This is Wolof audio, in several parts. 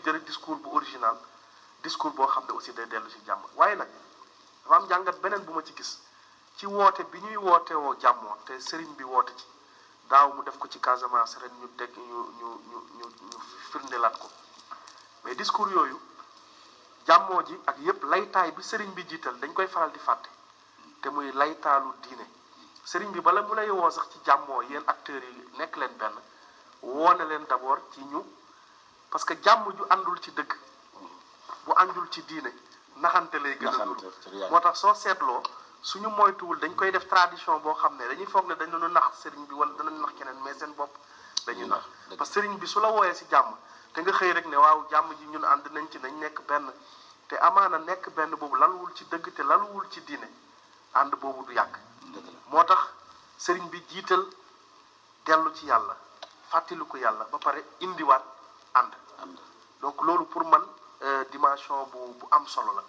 jël discours bu original discours boo xam ne aussi day dellu ci jàmm waaye nag dafa am jàngat beneen bu ma ci gis ci woote bi ñuy woote woo jàmmoo te sëriñ bi woote ci daaw mu def ko ci Casamance ren ñu dégg ñu ñu ñu ñu ñu firndelaat ko mais discours yooyu jàmmoo ji ak yépp laytaay bi sëriñ bi jiital dañ koy faral di fàtte te muy laytaalu diine sëriñ bi bala mu lay woo sax ci jàmmoo yéen acteurs yi nekk leen benn woone leen d'abord ci ñu parce que jàmm ju àndul ci dëgg bu àndul ci diine naxante lay gën a nuru moo tax soo seetloo suñu moytuwul dañ koy def tradition boo xam ne dañuy foog ne dañu nax sëriñ bi wala danañ nax keneen mais seen bopp dañuy nax parce que sëriñ bi su la wooyee si jàmm te nga xëy rek ne waaw jàmm ji ñun ànd nañ ci nañ nekk benn te amaana nekk benn boobu laluwul ci dëgg te laluwul ci diine ànd boobu du yàgg moo tax sëriñ bi jiital dellu ci yàlla fàttaliku yàlla ba pare indiwaat ànd donc loolu pour man dimension bu bu am solo la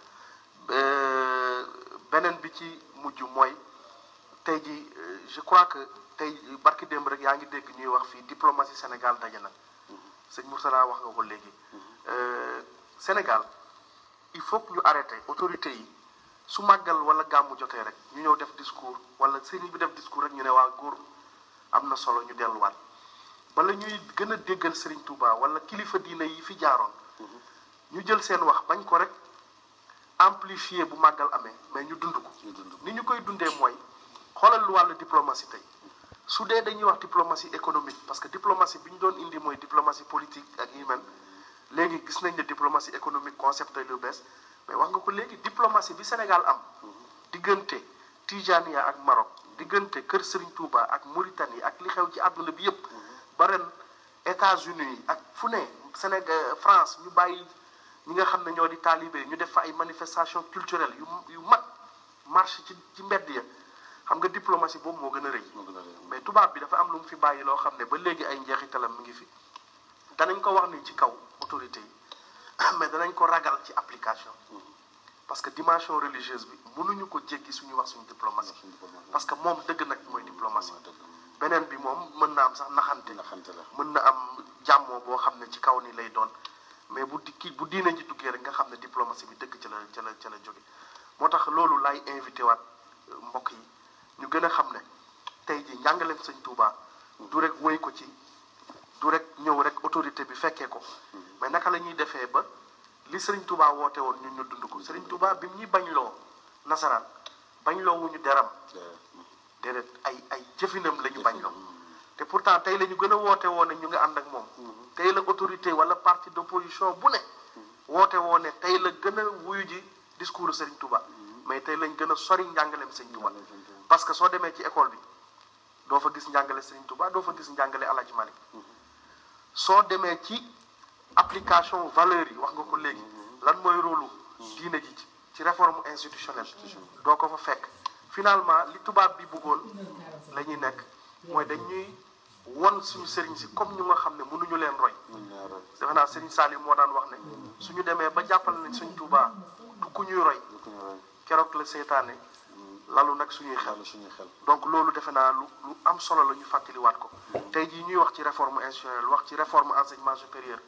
beneen bi ci mujj mooy tey ji je crois que tey barki démb rek yaa ngi dégg ñuy wax fii diplomatie Sénégal daje na sëñ Moussala wax nga ko léegi Sénégal il faut que ñu arrêté autorité yi su màggal wala gàmmu jotee rek ñu ñëw def discours wala sëriñ bi def discours rek ñu ne waa góor am na solo ñu delluwaat bala ñuy gën a déggal sëriñ Touba wala kilifa diina yi fi jaaroon ñu jël seen wax bañ ko rek amplifié bu màggal amee mais ñu dund ko ni ñu koy dundee mooy xoolal lu wàllu diplomatie tey su dee dañuy wax diplomatie économique parce que diplomatie bi ñu doon indi mooy diplomatie politique ak yu mel léegi gis nañ ne diplomatie économique concept lu bees mais wax nga ko léegi diplomatie bi Sénégal am diggante Tijania ak Maroc diggante Kër Serigne Touba ak Mauritanie ak li xew ci àdduna bi yépp ba ren États-Unis ak fu ne Sénégal France ñu bàyyi ñi nga xam ne ñoo di taalibe ñu def fa ay manifestation culturelle yu yu mag marche ci ci mbedd ya xam nga diplomatie boobu moo gën a rëy mais tubaab bi dafa am lu mu fi bàyyi loo xam ne ba léegi ay njeexitalam mi ngi fi danañ ko wax ni ci kaw autorité yi mais danañ ko ragal ci application parce que dimension religieuse bi mënuñu ko jéggi suñu wax suñu diplomatie parce que moom dëgg nag mooy diplomatie beneen bi moom mën na am sax naxante mën na am jàmmoo boo xam ne ci kaw ni lay doon mais bu dikki bu diine ji duggee rek nga xam ne diplomatie bi dëgg ca la ca la ca la jóge moo tax loolu laay invité waat mbokk yi ñu gën a xam ne tey ji njàngaleem sëñ Touba du rek wéy ko ci du rek ñëw rek autorité bi fekkee ko mais naka la ñuy defee ba li sëriñ Touba woote woon ñun ñu dund ko sëriñ Touba bi ñuy bañ loo nasaraan bañ loo wuñu deram déedéet ay ay jëfinam la ñu bañ loo te pourtant tey la ñu gën a woote woo ne ñu nga ànd ak moom tey la autorité wala parti d'opposition bu ne woote woo ne tey la gën a wuyu ji discours Serigne Touba mais tey lañ gën a sori njàngaleem Serigne Touba parce que soo demee ci école bi doo fa gis njàngale Serigne Touba doo fa gis njàngale El Hadj Malick soo demee ci application valeurs yi wax nga ko léegi lan mooy rôle diine ji ci réforme institutionnelle doo ko fa fekk finalement li tubaab bi bëggoon la ñuy nekk mooy dañuy won suñu sëriñ si comme ñu nga xam ne mënuñu leen roy defe naa sëriñ Salim moo daan wax ne suñu demee ba jàppal nañ suñ Tuubaa du ku ñuy roy keroog la seytaane lalu nag suñuy xel donc loolu defe naa lu lu am solo la ñu fàttaliwaat ko tey jii ñuy wax ci réforme institutionnelle wax ci réforme enseignement supérieur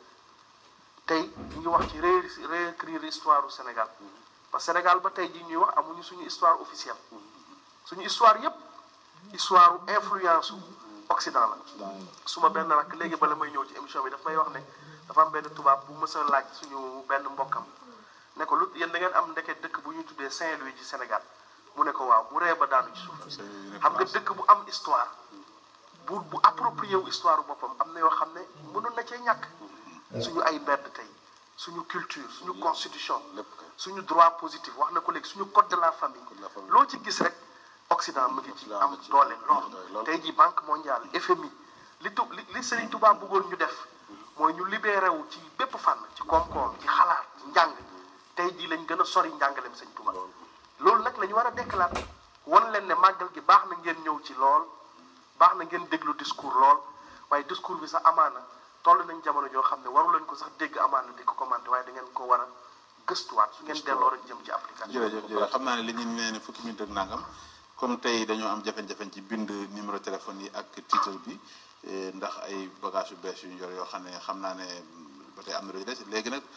tey ñu ngi wax ci réécrire histoire du Sénégal parce que Sénégal ba tey jii ñuy wax amuñu suñu histoire officielle suñu histoire yépp histoire influence Occident la suma benn rakk léegi bala may ñëw ci émission bi daf may wax ne dafa am benn tubaab bu mës a laaj suñu benn mbokkam ne ko lu yéen da ngeen am ndeke dëkk bu ñu tuddee Saint-Louis ci Sénégal mu ne ko waaw mu ree ba daanu ci suuf xam nga dëkk bu am histoire bu bu approprié wu histoire boppam am na yoo xam ne mënoon na cee ñàkk suñu ay mbedd tey suñu culture suñu constitution suñu droit positif wax na ko léegi suñu code de la famille loo ci gis rek Occident mu ngi ci am doole lool tey jii banque mondiale FMI li tu li li Serigne Touba bëggoon ñu def mooy ñu libéré wu ci bépp fànn ci koom-koom ci xalaat ci njàng tey jii lañ gën a sori njàngaleem Serigne Touba loolu nag la ñu war a dekkalaat wan leen ne màggal gi baax na ngeen ñëw ci lool baax na ngeen déglu discours lool waaye discours bi sax amaana toll nañ jamono joo xam ne waru leen ko sax dégg amaana di ko commenté waaye da ngeen ko war a gëstuwaat su ngeen delloo rek jëm ci application. jërëjëf jërëjëf xam naa ne li ñu nee ne fukki minute ak nangam comme tey dañoo am jafe-jafe ci bind numéro téléphone yi ak titre bi ndax ay bagage yu bees yu ñu yor yoo xam ne xam naa ne ba tey am na lu des léegi nag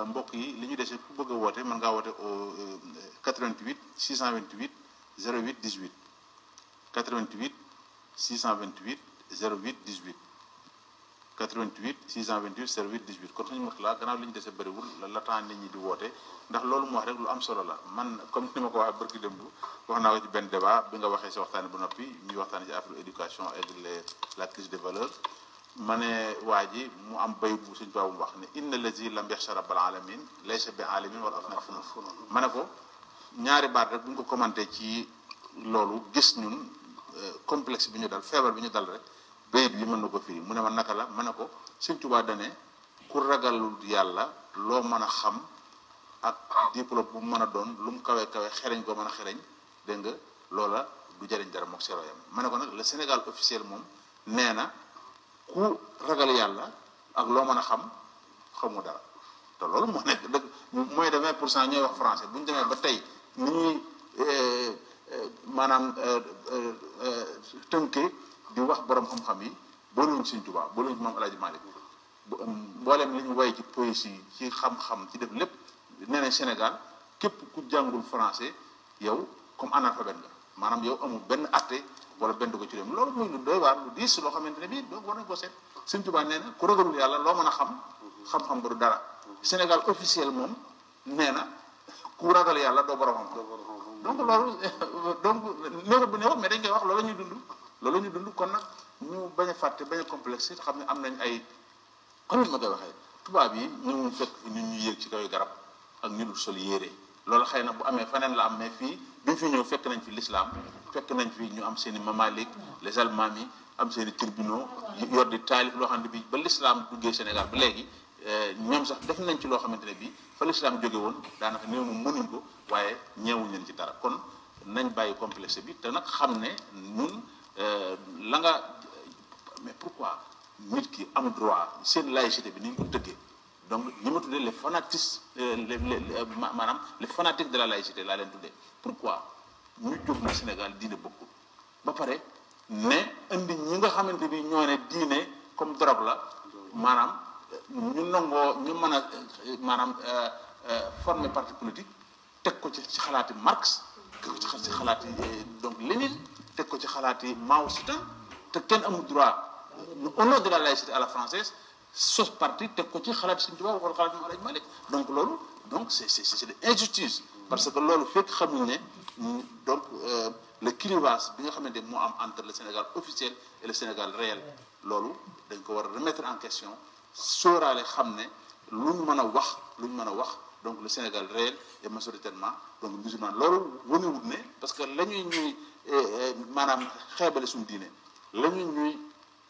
mbokk yi li ñu dese ku bëgg a woote mën ngaa woote au 88 628 08 18 88 628 08 18 88 628 08 18 kon suñu mot la gannaaw li ñu dese bëriwul la la temps nit ñi di woote ndax loolu mu wax rek lu am solo la man comme ni ma ko waxee barki démb wax naa ko ci benn débat bi nga waxee si waxtaane bu noppi ñuy waxtaane ci affaire éducation et les la crise des valeurs ma ne waa ji mu am bay bu suñ tubaab mu wax ne inna lazi lam yaxsha rabbal alamin laysa bi alamin wala afna funun ma ne ko ñaari baat rek bu ñu ko commenté ci loolu gis ñun complexe bi ñu dal feebar bi ñu dal rek bayit bi mën na ko firi mu ne ma naka la ma ne ko suñ tubaab dane ku ragalul yàlla loo mën a xam ak diplôme bu mu mën a doon lu mu kawe kawe xereñ ko mën a xereñ dégg nga loola du jëriñ dara mook seroyam ma ne ko nag le Sénégal officiel moom nee na ku ragal yàlla ak loo mën a xam xamu dara te loolu moo nekk dëgg mooy de 20 pour cent ñooy wax français bu ñu demee ba tey ni ñuy maanaam tënkee di wax borom xam-xam yi booluñu Sëñ Tuubaa booluñu moom El Hadj Malick mboolem li ñu woy ci poésie ci xam-xam ci def lépp nee na Sénégal képp ku jàngul français yow comme analphabète nga maanaam yow amul benn atte wala benn ko ci réew loolu muy lu doy waar lu diis loo xamante ne bii donc war nañ ko seet Sëñ Tuubaa nee na ku ragalul yàlla loo mën a xam xam-xam ba du dara Sénégal officiel moom nee na ku ragal yàlla doo borom xam donc loolu donc néew bu néew mais dañ koy wax loolu la ñuy dund loolu la ñuy dund kon nag ñu bañ a fàtte bañ a complexe xam ne am nañ ay comme ni ma koy waxee tubaab yi ñu fekk nit ñu yéeg ci kaw garab ak ñu dul sol yére loolu xëy na bu amee feneen la am mais fii bi fi ñëw fekk nañ fi l'islam fekk nañ fi ñu am seen i mamalik les almaami yi am seen i tribunaux yor di taalif loo xam ne bi ba l'islam duggee Sénégal ba léegi ñoom sax def nañ ci loo xamante ne bii fa l'islam jóge woon daanaka néew mu mënuñ ko waaye ñeewuñ leen ci dara kon nañ bàyyi complexe bi te nag xam ne ñun la nga mais pourquoi nit ki am droit seen laïcité bi ni ñu ko tëggee donc ñi ma tuddee les fanatistes les maanaam les fanatiques de la laïcité laa leen tuddee pourquoi ñu jóg na Sénégal diine bokkul ba pare ne indi ñi nga xamante bi ñoo ne diine comme drogue la maanaam ñu nangoo ñu mën a maanaam former parti politique teg ko ci ci xalaati Marx teg ko ci xalaati donc Lénine teg ko ci xalaati Mao Tse-tung te kenn amul droit au nom de la laïcité à la française sos parti teg ko ci xalaat Sëñ Tuubaa wala xalaat Maam Alaaji Malik donc loolu donc c'est c'est c'est de injustice parce que loolu fekk xamuñ ne donc le clivage bi nga xamante moo am entre le Sénégal officiel et le Sénégal réel loolu dañ ko war a remettre en question sóoraale xam ne luñ mën a wax luñ mën a wax donc le Sénégal réel est majoritairement donc musulman loolu wanewut ne parce que la ñuy ñuy maanaam xeebale suñu diine la ñuy ñuy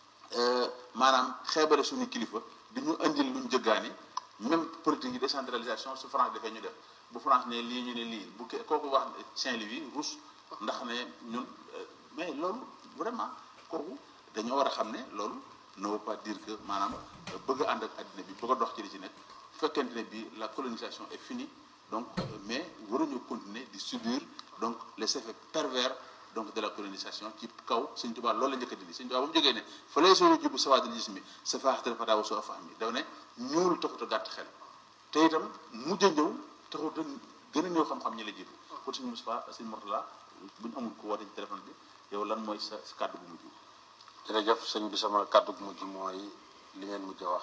maanaam xeebale suñu kilifa di ñu indil luñ jëggaani même politique yi décentralisation su France defee ñu def bu France ne lii ñu ne lii bu ke kooku wax Saint-Louis rus ndax ne ñun mais loolu vraiment kooku dañoo war a xam ne loolu ne veut pas dire que maanaam bëgg a ànd ak addina bi bëgg a dox ci li ci nekk fekkente ne bi la colonisation est finie donc mais waruñu continuer di subir donc les effets pervers donc de la colonisation ci kaw Sëñ Tuubaa loolu la njëkk a dindi Sëñ Tuubaa ba mu jógee ne fa lay soo jubu sawaadil jismi sa faaxatal fataawa soo fahmi daw ne ñuul taxut a gàtt xel te itam mujj a ñëw taxut a gën a néew xam-xam ñi la jiitu kon Sëñ Moustapha Sëñ Mourtala bu ñu amul ko woote ci téléphone bi yow lan mooy sa sa kàddu bu mujj jërëjëf sëñ bi sama kàddu gu mujj mooy li ngeen mujj a wax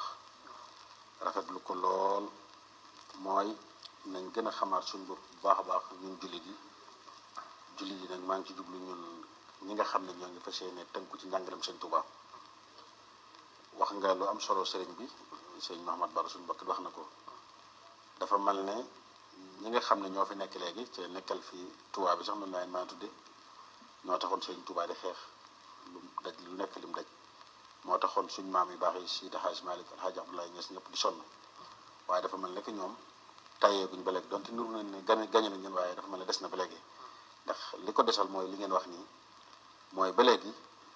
rafetlu ko lool mooy nañ gën a xamaat suñu bopp bu baax a baax ñun jullit yi jullit yi nag maa ngi ci jublu ñun ñi nga xam ne ñoo ngi fas yéene tënku ci njàngalem sëñ Tuubaa wax nga lu am solo sëriñ bi sëñ Mahamad Bara suñu bokk wax na ko dafa mel ne ñi nga xam ne ñoo fi nekk léegi te nekkal fi Tuubaa bi sax noonu laa leen maa tudde ñoo taxoon sëñ Tuubaa di xeex lu daj lu nekk lim daj moo taxoon suñ maam yu baax yi Seydi Hadj Malick El Hadj Abdoulaye Niass ñëpp di sonn waaye dafa mel ne que ñoom tayee buñ ba léegi donte nuru nañ ne gañe gañe nañ leen waaye dafa mel ne des na ba léegi ndax li ko desal mooy li ngeen wax nii mooy ba léegi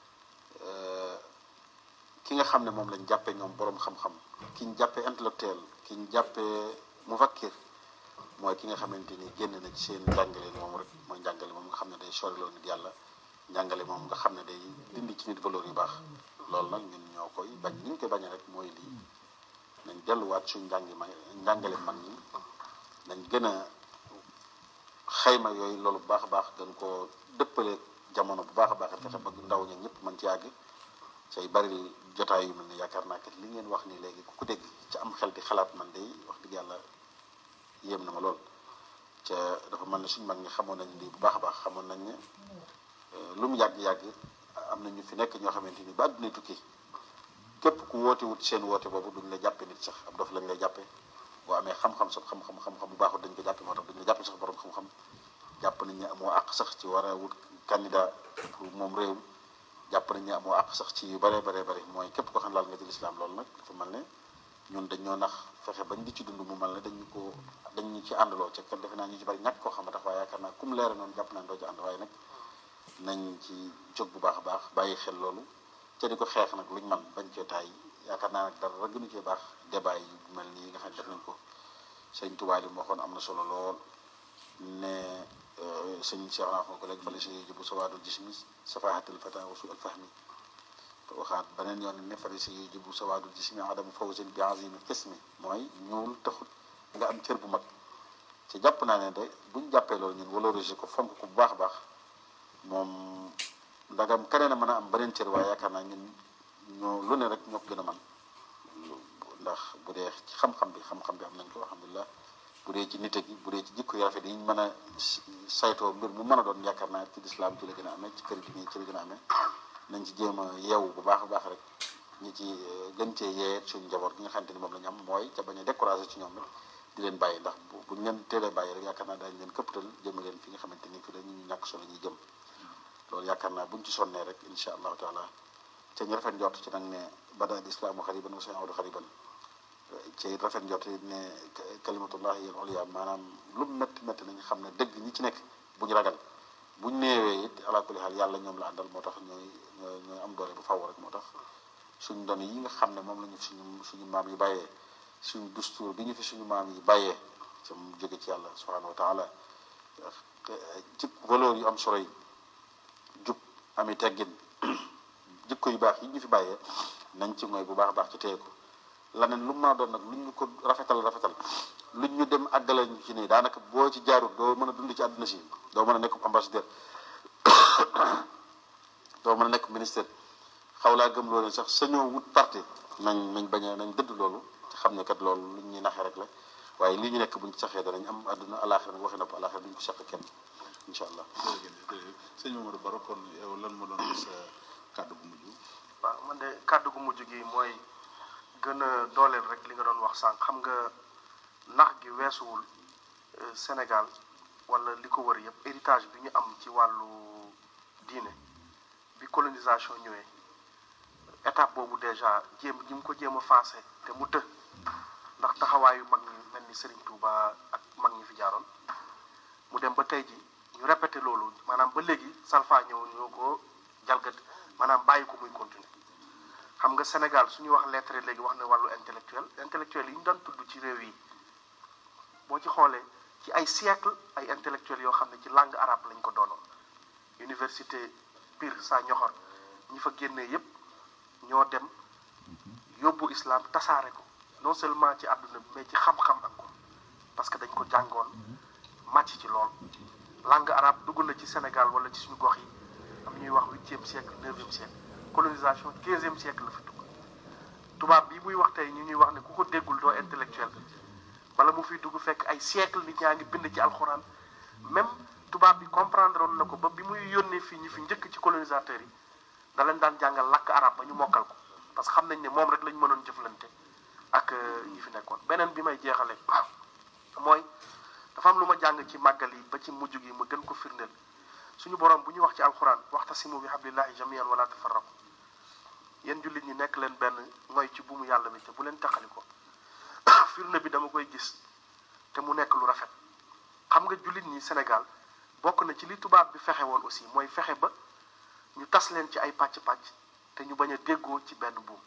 ki nga xam ne moom lañ jàppee ñoom boroom xam-xam ki ñu jàppee intellectuel ki ñu jàppee mufakkir mooy ki nga xamante ni génn na ci seen njàngale moom rek mooy njàngale moom nga xam ne day soriloo nit yàlla njàngale moom nga xam ne day dindi ci nit valeur yu baax loolu nag ñun ñoo koy bañ ni ñu koy bañee rek mooy lii nañ delluwaat suñ njàngi ma njàngale mag ñi nañ gën a xayma yooyu loolu bu baax a baax gën koo dëppale jamono bu baax a baax fexe bëgg ndaw ña ñëpp mën ci yàgg say bari jotaay yu mel ne yaakaar naa kat li ngeen wax nii léegi ku ko dégg ci am xel di xalaat man de wax dëgg yàlla yéem na ma lool ca dafa mel ne suñ mag ñi xamoon nañ lii bu baax a baax xamoon nañ ne lu mu yàgg-yàgg am na ñu fi nekk ñoo xamante ni ba àdduna tukki képp ku woote wut seen woote boobu duñ la jàppe nit sax ab dof lañ lay jàppe boo amee xam-xam sax xam-xam xam-xam bu baaxul dañ ko jàppe moo tax duñ la jàppe sax borom xam-xam jàpp nañ ne amoo àq sax ci war a wut candidat pour moom réew jàpp nañ ne amoo àq sax ci yu bare bare bare mooy képp ko xam laal nga ci lislaam loolu nag dafa mel ne ñun dañ ñoo nax fexe bañ di ci dund mu mel ne dañu ko dañ ñu ci àndaloo ca kat defe naa ñu ci bari ñàkk koo xam ne tax waaye yaakaar naa kum leere noonu jàpp naa doo ci ànd waaye nag nañ ci jóg bu baax a baax bàyyi xel loolu ca di ko xeex nag luñ man bañ cee taay yaakaar naa nag dara gënu cee baax débat yi mel nii nga xam ne def nañ ko sëñ Tuubaa li mu waxoon am na solo lool ne sëñ Cheikh naa ko léegi fale si jibu sawaadul jismi safahatul fata wa su al fahmi waxaat beneen yoon ne fale si jibu sawaadul jismi adamu fawzin bi azimi qismi mooy ñuul taxut nga am cër bu mag ci jàpp naa ne de buñ jàppee loolu ñun valoriser ko fonk ko bu baax a baax moom ndagam keneen a mën a am beneen cër waaye yaakaar naa ñun ñoo lu ne rek ñoo ko gën a man ndax bu dee ci xam-xam bi xam-xam bi am nañ ko alhamdulilah bu dee ci nite gi bu dee ci jikko yu rafet yi ñu mën a saytoo mbir mu mën a doon yaakaar naa ci lislaam ci la gën a amee ci kër gi nii ci la gën a amee nañ ci jéem a yeewu bu baax a baax rek ñi ci gën cee yee suñu njaboot gi nga xamante ni moom la ñu am mooy ca bañ a découragé ci ñoom rek di leen bàyyi ndax bu buñ leen teelee bàyyi rek yaakaar naa daañu leen këppatal jëme leen fi nga xamante ni fi la ñu ñàkk solo ñuy jëm loolu yaakaar naa buñ ci sonnee rek insha allahu taala te ñu rafet njort ci nag ne bada al islaamu xariban wa sayaudu xariban ci rafet njort ne kalimatullahi al ulya maanaam lu métti métti nañ xam ne dëgg ñi ci nekk bu ñu ragal buñ néewee it ala kulli xaal yàlla ñoom la àndal moo tax ñooy ñooy ñooy am doole bu faw rek moo tax suñ doon yi nga xam ne moom la ñu suñu suñu maam yi bàyyee suñu dustuur bi ñu fi suñu maam yi bàyyee ca mu jóge ci yàlla subhanahu wa taala ci valeur yu am solo yi jub ami teggin jikko yu baax yi ñu fi bàyyee nañ ci mooy bu baax a baax ci téye ko laneen lu mu mën a doon nag luñ ñu ko rafetal rafetal luñ ñu dem àggale ñu ci nii daanaka boo ci jaarut doo mën a dund ci àdduna si doo mën a nekk ambassadeur doo mën a nekk ministère xaw laa gëm loolu sax sañoo wut parti nañ nañ bañ a nañ dëdd loolu ci xam ne kat loolu luñ ñuy naxee rek la waaye lii ñu nekk buñ ci saxee danañ am àdduna alaaxira nag waxi nopp alaaxira duñ ko seq kenn incha allah. jërëjëf sëñ Mamadou Baro kon yow lan ma doon sa kàddu bu mujj. waaw man de kàddu gu mujj gi mooy gën a dooleel rek li nga doon wax sànq xam nga nax gi weesuwul Sénégal wala li ko wër yëpp héritage bi ñu am ci wàllu diine bi colonisation ñëwee étape boobu déjà jéem ñi mu ko jéem a faase te mu të ndax taxawaayu mag ñi mel ni Serigne Touba ak mag ñi fi jaaroon mu dem ba tey ji ñu répété loolu maanaam ba léegi salfa ñëw ñoo ko jalgat maanaam bàyyi ko muy continuer xam nga Sénégal suñu wax lettre léegi wax na wàllu intellectuel intellectuel yi ñu daan tudd ci réew yi boo ci xoolee ci ay siècle ay intellectuels yoo xam ne ci langue arabe lañ ko doonoon université Pire saa ñoxor ñi fa génnee yépp ñoo dem yóbbu islam tasaare ko non seulement ci àdduna bi mais ci xam-xam ak ko parce que dañ ko jàngoon màcc ci lool langue arabe dugg na ci Sénégal wala ci suñu gox yi am ñuy wax huitième siècle neuvième siècle colonisation quinzième siècle la fi dugg tubaab bi muy wax tey ñu ñuy wax ne ku ko déggul doo intellectuel wala mu fiy dugg fekk ay siècle nit ñaa ngi bind ci alxuraan même tubaab bi comprendre woon na ko ba bi muy yónnee fii ñi fi njëkk ci colonisateurs yi da leen daan jàngal làkk arab ba ñu mokkal ko parce que xam nañ ne moom rek lañ mënoon jëflante ak ñi fi nekkoon beneen bi may jeexale mooy dafa am lu ma jàng ci màggal yi ba ci mujj gi ma gën ko firndeel suñu borom bu ñuy wax ci alxuraan waxtasimu bi hablillahi jamian wala tafarraqu yéen jullit ñi nekk leen benn mooy ci buumu yàlla bi te bu leen taxali ko firnde bi dama koy gis te mu nekk lu rafet xam nga jullit ñi Sénégal bokk na ci li tubaab bi fexe woon aussi mooy fexe ba ñu tas leen ci ay pàcc-pàcc te ñu bañ a déggoo ci benn buum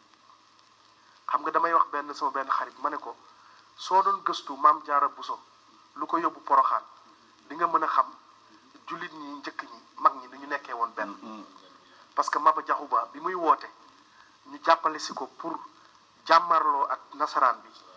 xam nga damay wax benn sama benn xarit ma ne ko soo doon gëstu maam jaara buso lu ko yóbbu poroxaan di nga mën a xam jullit ñi njëkk ñi mag ñi ni ñu nekkee woon benn parce que Maba Jaxu Ba bi muy woote ñu jàppale si ko pour jàmmarloo ak nasaraan bi